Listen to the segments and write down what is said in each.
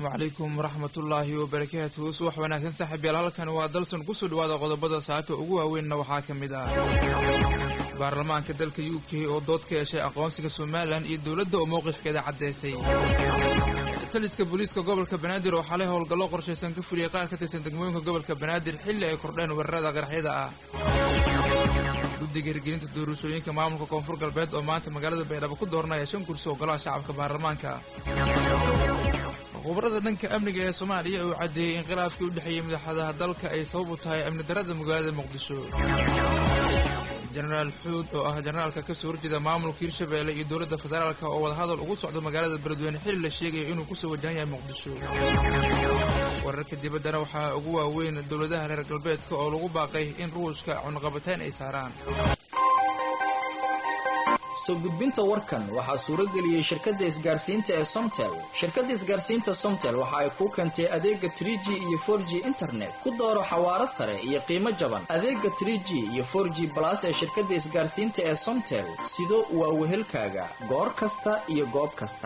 asalaamu calaykum waraxmatullaahi wabarakaatuhu subax wanaagsan saaxiibyaal halkan waa dalsan kusoo dhawaada qodobada saaka ugu waaweynna waxaa ka mid ah baarlamaanka dalka u k oo dood ka yeeshay aqoonsiga somalilan iyo dowladda oo mowqifkeeda caddaysay taliska booliiska gobolka banaadir oo xalay howlgallo qorshaysan ka fuliyay qaar ka tirsan degmooyinka gobolka banaadir xilli ay kordheen weerarada qaraxyada ah guddiga hirgelinta doorashooyinka maamulka koonfur galbeed oo maanta magaalada baydhabo ku dooranaya shan kursi oo golaha shacabka baarlamaanka khubarada dhanka amniga ee soomaaliya uu caddeeyey in khilaafkii u dhexeeyey madaxadaha dalka ay sabab u tahay amni darada magaalada muqdisho jenaraal xuud oo ah jenaraalka ka soo horjeeda maamulka hirshabeelle iyo dowladda federaalka oo wadahadal ugu socdo magaalada beledweyne xilli la sheegaya inuu kusoo wajahan yahay muqdisho wararka dibaddana waxaa ugu waaweyn dowladaha reer galbeedka oo lagu baaqay in ruushka cunaqabateyn ay saaraan soo gudbinta warkan waxaa suuro geliyey shirkadda isgaarsiinta ee somtel shirkadda isgaarsiinta somtel waxa ay kuu keentay adeega trie g iyo for g internet ku dooro xawaaro sare iyo qiimo jaban adeega trie g iyo for g balas ee shirkadda isgaarsiinta ee somtel sido waa wehelkaaga goor kasta iyo goob kasta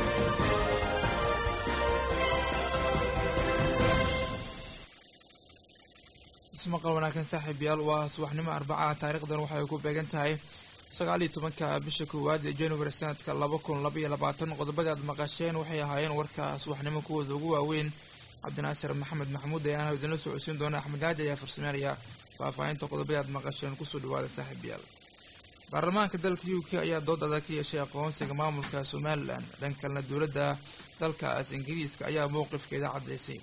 ismaqal wanaagsan saaxiibyaal waa subaxnimo arbacaha taarikhdan waxay ku beegan tahay sagaal iyo tobanka bisha koowaad ee january sanadka laba kun laba iyo labaatan qodobada aad maqasheen waxay ahaayeen warka subaxnimo kuwooda ugu waaweyn cabdinaasir maxamed maxamuud ayaana idinla socodsiin doona axmed haaji ayaa farsameynaya faahfaahinta qodobada aad maqasheen kusoo dhawaada saaxiibyaal baarlamaanka dalka u k ayaa dood adag ka yeeshay aqoonsiga maamulka somalilan dhan kalena dowladda dalkaas ingiriiska ayaa mowqifkeeda caddaysay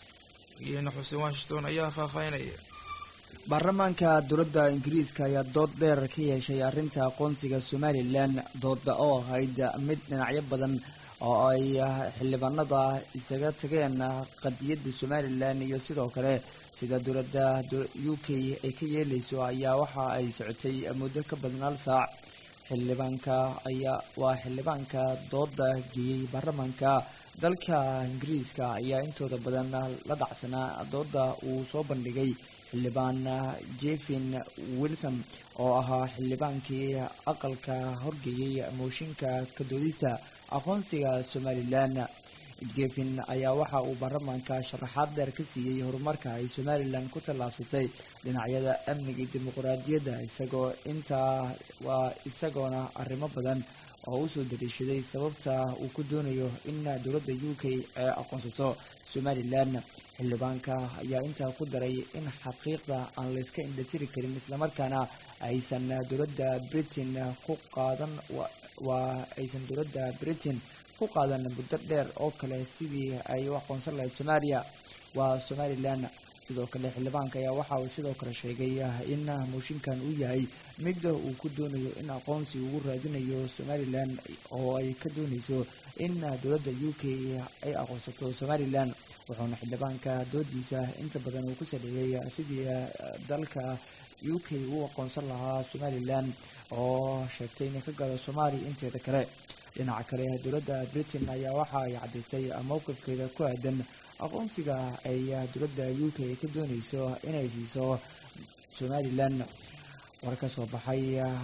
geena xuseen washington ayaa faahfaahinaya baarlamaanka dowladda ingiriiska ayaa dood dheer ka yeeshay arrinta aqoonsiga somalilan dooda oo ahayd mid dhinacyo badan oo ay xildhibaanada isaga tageen qadiyadda somalilan iyo sidoo kale sida dowladda u k ay ka yeeleyso ayaa waxa ay socotay muddo ka badan hal saac xildhibaanka ayaa waa xildhibaanka dooda geeyey baarlamaanka dalka ingiriiska ayaa intooda badan la dhacsanaa dooda uu soo bandhigay xildhibaan jefin wilson oo ahaa xildhibaankii aqalka horgeeyey mooshinka kadoodista aqoonsiga somalilan jefin ayaa waxa uu baarlamaanka sharaxaad dheer ka siiyey horumarka ay somalilan ku tallaabsatay dhinacyada amniga iyo dimuquraadiyadda isagoo intaa waa isagoona arrimo badan oo usoo daliishaday sababta uu ku doonayo in dowladda u k ay aqoonsato somalilan xildhibaanka ayaa intaa ku daray in xaqiiqda aan layska indhatiri karin islamarkaana aysan dowladda britain ku qaadan waa aysan dowladda britain ku qaadan muddo dheer oo kale sidii ay u aqoonsan lahayd soomaaliya waa somalilan sidoo kale xildhibaanka ayaa waxa uu sidoo kale sheegay in mooshinkan uu yahay mid uu ku doonayo in aqoonsi ugu raadinayo somalilan oo ay ka dooneyso in dowladda u k ay aqoonsato somalilan wuxuuna xildhibaanka doodiisa inta badan uu ku saleeyay sidii dalka u k uu aqoonsan lahaa somalilan oo sheegtay inay ka gado soomaaliya inteeda kale dhinaca kale dowladda britain ayaa waxa ay caddaysay mowqifkeeda ku aadan aqoonsiga ay dowladda u k ka dooneyso inay siiso somalilan war ka soo baxay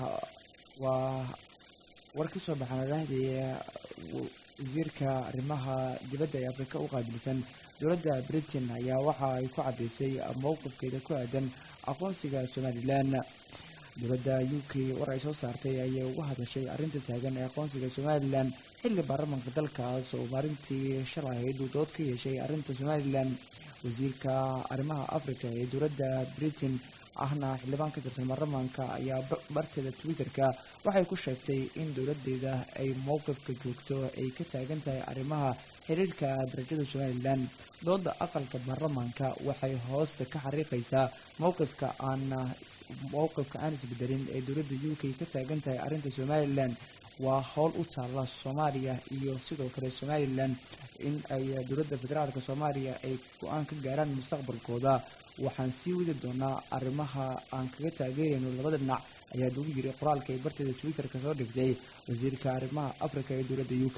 waa war ka soo baxay madaxdii wasiirka arrimaha dibadda ee afrika u qaabilsan dowladda britain ayaa waxa ay ku caddaysay mowqifkeeda ku aadan aqoonsiga somalilan dowladda u k war ay soo saartay ayay uga hadashay arrinta taagan ee aqoonsiga somalilan xilli baarlamaanka dalkaas oo maalintii shalay ahayd uu dood ka yeeshay arrinta somalilan wasiirka arrimaha africa ee dowladda britain ahna xildhibaan ka tirsan baarlamaanka ayaa barteeda twitter-ka waxay ku sheegtay in dowladeeda ay mowqifka joogto ay ka taagan tahay arrimaha xiriirka darajada somalilan dooda aqalka baarlamaanka waxay hoosta ka xariiqaysaa mowqifka aan mowqifka aan isbedelin ee dowladda u k ka taagan tahay arrinta somalilan waa howl u taalla soomaaliya iyo sidoo kale somalilan in ay dowladda federaalka soomaaliya ay go-aan ka gaaraan mustaqbalkooda waxaan sii wadi doonaa arrimaha aan kaga taageerayno labada dhinac ayaa lagu yiri qoraalka ay barteeda twitter-ka soo dhigtay wasiirka arrimaha africa ee dowladda u k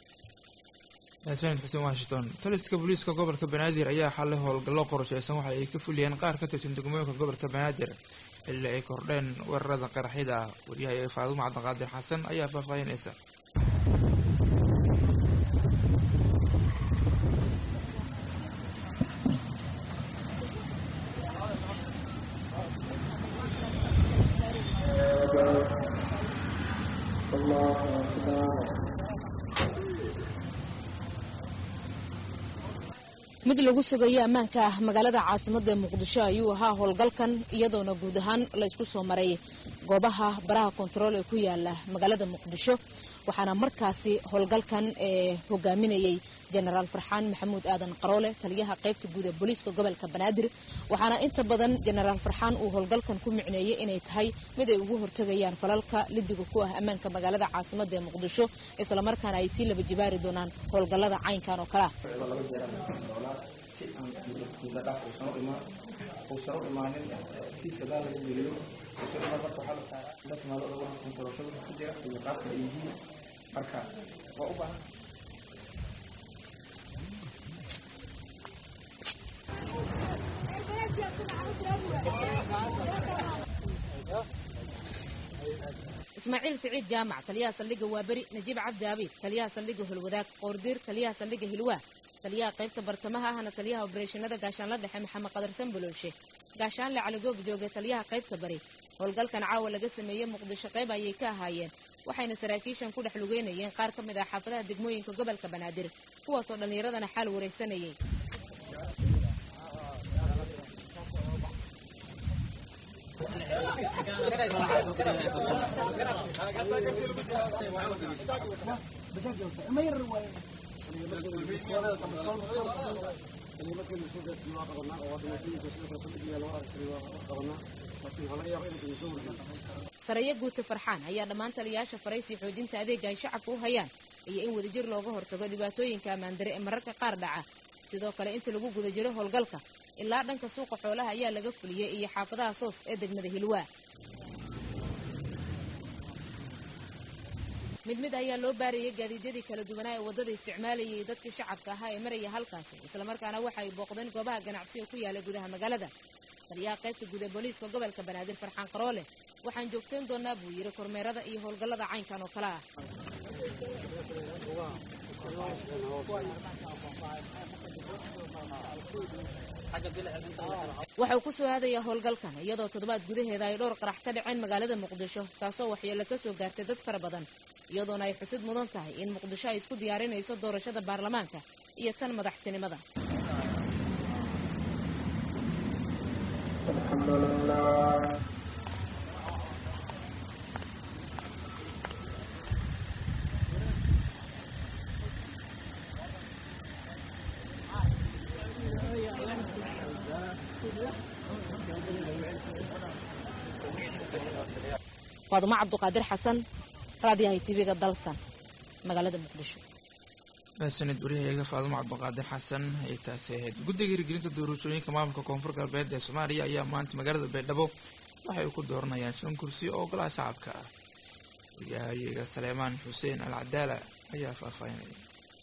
sanid xuseen washington taliska booliiska gobolka banaadir ayaa xalay howlgallo qorsheysan waxa ay ka fuliyeen qaar ka tirsan degmooyinka gobolka banaadir xilli ay kordheen weerarada qaraxyada ah waryahay faadumo cabdiqaadir xasan ayaa faahfaahinaysa mid lagu sugayo ammaanka ah magaalada caasimadda muqdisho ayuu ahaa howlgalkan iyadoona guud ahaan laysku soo maray goobaha baraha kontarool ee ku yaala magaalada muqdisho waxaana markaasi howlgalkan ee hogaaminayay jenaraal farxaan maxamuud aadan qaroole taliyaha qaybta guud ee booliiska gobolka banaadir waxaana inta badan jenaraal farxaan uu howlgalkan ku micneeyey inay tahay mid ay ugu hortegayaan falalka lidiga ku ah ammaanka magaalada caasimadda ee muqdisho islamarkaana ay sii laba jibaari doonaan howlgallada caynkan oo kalea si aan mudadhaaf uusan u imaan uusan u imaanin kiis gadaa laga geliyo uusan imaan marka waxaa la saaraa la timaado lagu kontorashada ku jira iyo qaabka ay yihiin marka waa u baahan ismaaciil siciid jaamac taliyaha saldhigga waaberi najiib cabdi abiib taliyaha saldhigga holwadaag qoordiir taliyaha saldhigga hilwaa taliyaha qaybta bartamaha ahna taliyaha obareeshinada gaashaanla dhexe maxamed qadar sanboloolshe gaashaanle caligoob jooga taliyaha qaybta bari howlgalkan caawa laga sameeyey muqdisho qayb ayay ka ahaayeen waxayna saraakiishan ku dhex lugeynayeen qaar ka mid ah xaafadaha degmooyinka gobolka banaadir kuwaasoo dhallinyaradana xaal waraysanayay saraya guuta farxaan ayaa dhammaan taliyayaasha faraysii xoojinta adeega ay shacabka u hayaan iyo in wadajir looga hortago dhibaatooyinka ammaandare ee mararka qaar dhaca sidoo kale inta lagu guda jiro howlgalka ilaa dhanka suuqa xoolaha ayaa laga fuliyey iyo xaafadaha soos ee degmada hilwaa mid mid ayaa loo baarayay gaadiidyadii kala duwanaa ee waddada isticmaalayay dadkii shacabka ahaa ee maraya halkaasi islamarkaana waxa ay booqdeen goobaha ganacsiga ku yaala gudaha magaalada taliyaha qaybta guud ee booliiska gobolka banaadir farxaan qaroole waxaan joogteen doonaa buu yidhi kormeerada iyo howlgallada caynkan oo kale ah waxauu ku soo aadayaa howlgalkan iyadoo toddobaad gudaheeda ay dhowr qarax ka dhaceen magaalada muqdisho kaasoo waxyeello ka soo gaartay dad fara badan iyadoona ay xusid mudan tahay in muqdisho ay isku diyaarinayso doorashada baarlamaanka iyo tan madaxtinimada faadumo cabduqaadir xasan raadiyahay tv-ga dalsan magaalada muqdisho mahadsanid waryahayaga faadumo cabdiqaadir xasan ayay taasi ahayd guddiga hirgelinta doorashooyinka maamulka koonfur galbeed ee soomaaliya ayaa maanta magaalada baydhabo waxay ku dooranayaan shan kursi oo golaha shacabka ah waryahayaga saleemaan xuseen al cadaala ayaa faahfaahinaya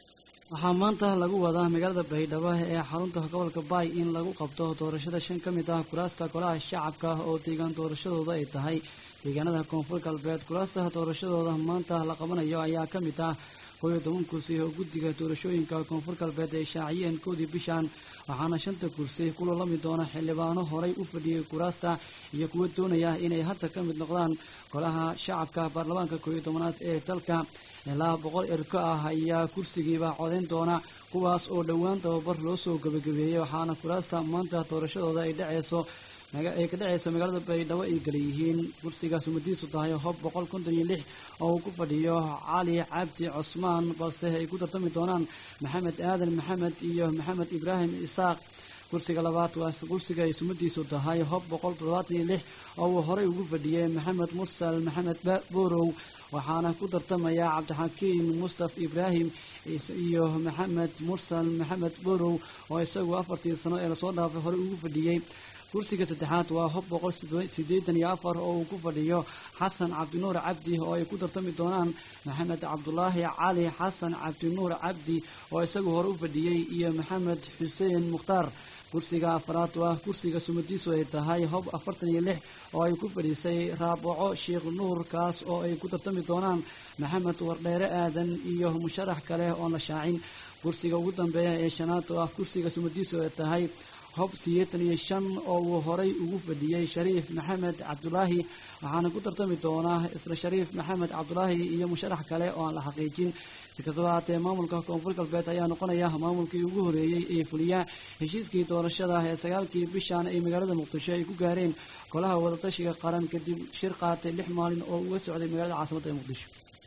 waxaa maanta lagu wadaa magaalada baydhabo ee xarunta gobolka baay in lagu qabto doorashada shan ka mid ah kuraasta golaha shacabka oo deegaan doorashadooda ay tahay deegaanada koonfur galbeed kuraasta doorashadooda maanta la qabanayo ayaa ka mid ah koob iyo toban kursi oo guddiga doorashooyinka koonfur galbeed ay shaaciyeen koodii bishan waxaana shanta kursi ku lolami doona xildhibaano horay u fadhiyey kuraasta iyo kuwa doonaya inay hadda ka mid noqdaan golaha shacabka baarlamaanka koob iyo tobanaad ee dalka ilaa boqol erko ah ayaa kursigiiba codayn doona kuwaas oo dhowaan tababar loo soo gebagabeeyey waxaana kuraasta maanta doorashadooda ay dhaceyso ay ka dhaceyso magaalada baydhabo ay kala yihiin kursigaas umadiisu tahay hob boqol konton iyo lix oo uu ku fadhiyo cali cabdi cusmaan balse ay ku tartami doonaan maxamed aadan maxamed iyo maxamed ibraahim isaaq kursiga labaad waa kursiga ay sumadiisu tahay hob boqol toddobaatan iyo lix oo uu horey ugu fadhiyey maxamed mursal maxamed borow waxaana ku tartamaya cabdixakiin mustaf ibraahim iyo maxamed mursal maxamed borow oo isagu afartii sano ee lasoo dhaafay horey ugu fadhiyey kursiga saddexaad waa hob boqol sideetan iyo afar oo uu ku fadhiyo xasan cabdinuur cabdi oo ay ku tartami doonaan maxamed cabdulaahi cali xasan cabdinuur cabdi oo isagu hore u fadhiyey iyo maxamed xuseen mukhtaar kursiga afaraad waa kursiga sumadiisu ay tahay hob afartan iyo lix oo ay ku fadhiisay raabaco sheekh nuur kaas oo ay ku tartami doonaan maxamed wardheere aadan iyo musharax kale oon la shaacin kursiga ugu dambeeya ee shanaad oo ah kursiga sumadiisu ay tahay hob sideetan iyo shan oo uu horay ugu fadhiyey shariif maxamed cabdulaahi waxaana ku tartami doonaa isla shariif maxamed cabdulaahi iyo musharax kale oo aan la xaqiijin si kastaba haatee maamulka koonfur galbeed ayaa noqonaya maamulkii ugu horeeyey ee fuliya heshiiskii doorashada ee sagaalkii bishan ay magaalada muqdisho ay ku gaareen golaha wadatashiga qaran kadib shir qaatay lix maalin oo uga socday magaalada caasimadda ee muqdisho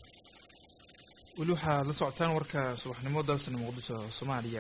weli waxaad la socotaan warka subaxnimo dalsana muqdisho soomaaliya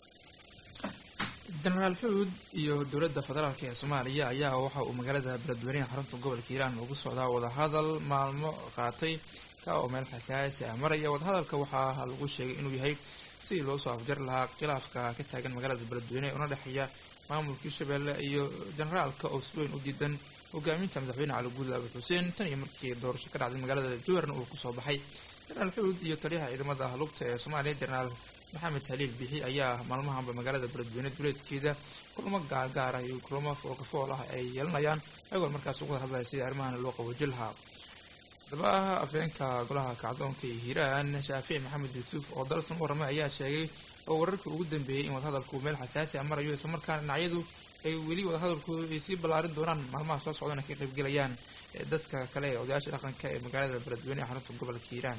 jenaraal xuud iyo dowladda federaalk ee soomaaliya ayaa waxa uu magaalada beledweyneha xarunta gobolka hiiraan ugu socdaa wadahadal maalmo qaatay ka oo meel xasaasi ah maraya wadahadalka waxaa lagu sheegay inuu yahay sidii loo soo afjari lahaa khilaafka ka taagan magaalada beledweyne ee una dhexeeya maamulkii shabeelle iyo jenaraalka oo si weyn u diidan hogaaminta madaxweyne cali guudle abu xuseen tan iyo markii doorasho ka dhacday magaalada jowharna uu kusoo baxay jenaraal xuud iyo taliyaha ciidamada lugta ee soomaaliya jenaraal maxamed haliil bixi ayaa maalmahanba magaalada beledweyne duleedkeeda kulamo gaargaar ah iyo kulamo foolkafool ah ay yeelanayaan ayagoo markaas uga hadlaya sidii arrimahan loo qaboojin lahaa haddaba afheenka golaha kacdoonka ee hiiraan shaafici maxamed yuusuf oo dalsan u warramay ayaa sheegay oo wararkii ugu dambeeyey in wadahadalku meel xasaasi a marayo islamarkaana dhinacyadu ay weli wadahadalku ay sii ballaarin doonaan maalmaha soo socdana ka qaybgelayaan dadka kale ee odayaasha dhaqanka ee magaalada beledweyne ee xarunta gobolka hiiraan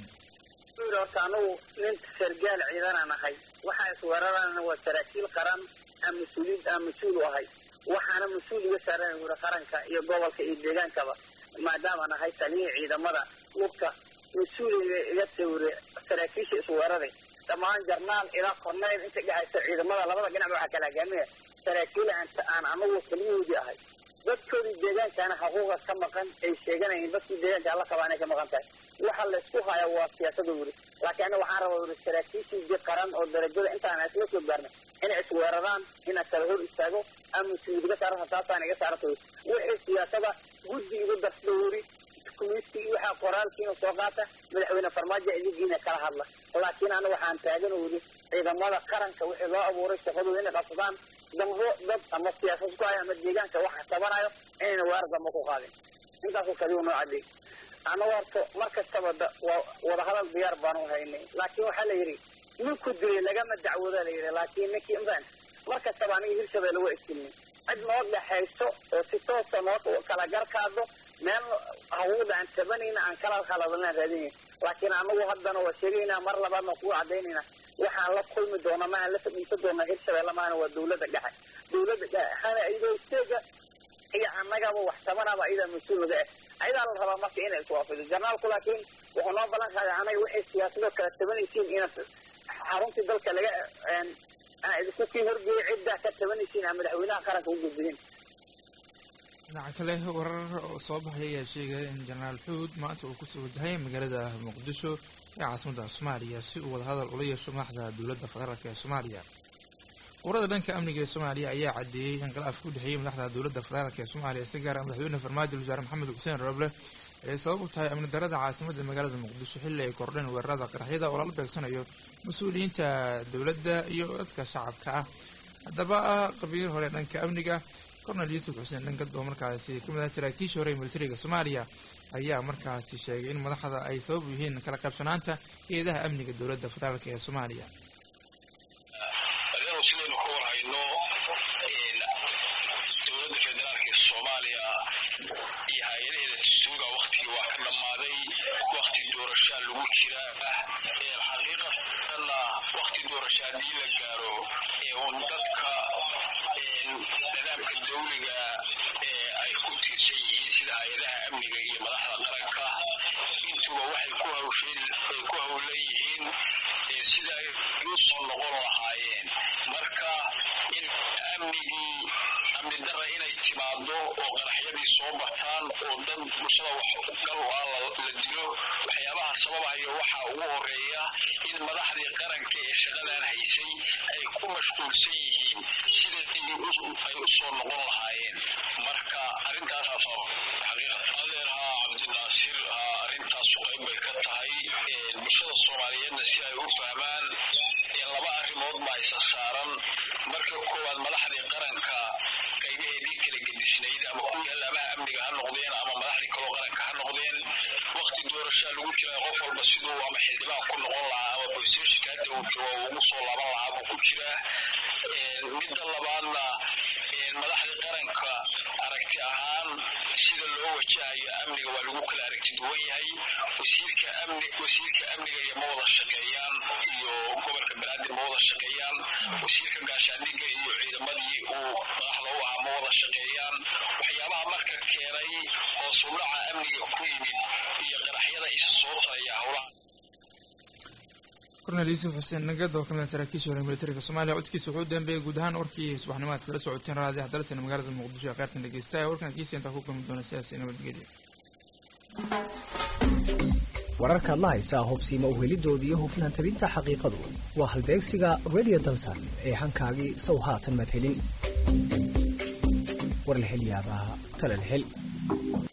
horta anagu nin sargaal ciidanaan ahay waxaa isweerarana waa saraakiil qaran aan mas-uuliin aan mas-uul u ahay waxaana mas-uul iga saaran uri qaranka iyo gobolka iyo deegaankaba maadaamaan ahay taliyihii ciidamada lugta mas-uuliga iga tawre saraakiisha isweeraray dhammaan jarnaal ilaa korneyl inta dhexaysa ciidamada labada dhinac waxaa kala hogaaminaya saraakiil aan anagu taliyahoodii ahay dadkoodii deegaankaana xuquuqa ka maqan ay sheeganayeen dadkii deegaanka alla qabaa inay ka maqan tahay waxa laysku haya waa siyaasada wuri laakiin aniga waxaan rabaa wuri saraakiishii qaran oo darajada intaan isla soo gaarnay inay isweeraraan inaan kala hor istaago ama mas-uuliyad iga saaranta taasaan iga saaranta wuri wixii siyaasada guddi igu darsada wuri kumiiskii waxaa qoraalkiina soo qaata madaxweyne farmaajo idigiina kala hadla laakiin aniga waxaan taagan wuri ciidamada qaranka wixii loo abuuray shaqadooda inay qabsadaan dambo dad ama siyaasad ku haya ama deegaanka waxa tabanayo inayna weerar dambe ku qaadin intaasoo kaliya noo cadeey anagu horta mar kastaba wadahadal diyaar baanu haynay laakiin waxaa la yidhi ninku dilay lagama dacwooda la yidhi laakiin ninkii inbaan mar kastaba aniga hirshabeelle waa istilnay cid noo dhexayso oo si toosa noo kala garkaado meel hawuuda aan tabanayna aan kala khaladnaan raadinayn laakiin anagu haddana waa sheegaynaa mar labaadna kugu cadaynayna waxaan la kulmi doona maahan la fadhiisan doona hirshabeelle maana waa dawladda dhexe dawladda dhexena iyadoo isteega iyo annagaba wax tabanaba iyadaa mas-uul naga eh ayadaa la rabaa marka inay iswaafido jarnaalku laakiin wuxuu noo ballan qaaday anaga waxay siyaasadoo kala tabanaysiin inaad xaruntii dalka laga idinku kii horgeeya ciddaa ka tabanaysiin aan madaxweynaha qaranka u gudbinin dhinaca kale warar oo soo baxay ayaa sheegaya in jenaraal xuud maanta uu kusoo wajahay magaalada muqdisho ee caasimadda soomaaliya si uu wadahadal ula yeesho madaxda dowladda federaalk ee soomaaliya qubrada dhanka amniga ee soomaaliya ayaa caddeeyey in khilaaf ku dhexeeyey madaxda dowladda federaalk ee soomaaliya si gaara madaxweyne farmaajo wasaare maxamed xuseen roble ay sabab u tahay amni darada caasimadda magaalada muqdisho xilli ay kordheen weerarada qaraxyada oo lala beegsanayo mas-uuliyiinta dowladda iyo dadka shacabka ah haddaba qabiil hore dhanka amniga cornel yuusuf xuseen dhankad oo markaasi ka mid ah saraakiishii hore ee milatariga soomaaliya ayaa markaasi sheegay in madaxda ay sabab u yihiin kala qaybsanaanta hay-adaha amniga dowladda federaalk ee soomaaliya sidaynu ka warhayno dowladda federaalk ee soomaaliya iyo hay-adaheeda dastuurga waktigii waa ka dhammaaday wakti doorashaa lagu jira xaqiiqatanna wakti doorasha haddii la gaaro un dadka nidaamka dawliga ee ay ku tiirsan yihiin sida hay-adaha amniga iyo madaxda qaranka intuba waxay ku hawsheen ay ku hawlan yihiin sida ay u soo noqon lahaayeen marka in amnigii amni darra inay timaado oo qaraxyadii soo bataan oo dad bulshada wax gal ah la dilo waxyaabaha sababahayo waxaa ugu horeeya in madaxdii qaranka ee shaqadan haysay ay ku mashquulsan yihiin sidii ay u soo noqon lahaayeen marka arrintaas adeerha cabdinaasir arrintaas qayb bay ka tahay bulshada soomaaliyeedna si ay u fahmaan laba arrimood baa isa saaran marka koowaad madaxdii qaranka qaybaheedii kala gedisnayd ama kuwii allaabaha amniga ha noqdeen ama madaxdii kaloo qaranka ha noqdeen wakti doorashaa lagu jira qof walba siduu ama xildhibaan ku noqon lahaa ama boolisteeshinka hadda uu joogo ugu soo laaban lahaa buu ku jiraa midda labaadna madaxda qaranka aragti ahaan sida loo wajahayo amniga waa lagu kala aragti duwan yahay wasiirka amni wasiirka amniga iyo ma wada shaqeeyaan iyo gobolka banaadir ma wada shaqeeyaan wasiirka gaashaandhigga iyo ciidamadii uu madaxda u ahaa ma wada shaqeeyaan waxyaabaha marka keenay hoos u dhaca amniga ku yimid iyo qaraxyada isa soo taraya howlaha kornel yuusuf xuseen nagad oo kamid ah saraakiisha hore militariga soomaaliya codkiisa wuxuu u dambeeyey guud ahaan warkii subaxnimaad kala socoteen raadi axdalsan magaalada muqdisho ee qaartan dhegeysta warkan kiisa intaa ku kulmi doona sidaas nabadgelya wararkaad la haysaa hubsiima uhelidoodii iyo hufnaan tabinta xaqiiqadu waa halbeegsiga radio dalsan ee hankaagii sow haatan maad helin war la hel yaabaa tale la hel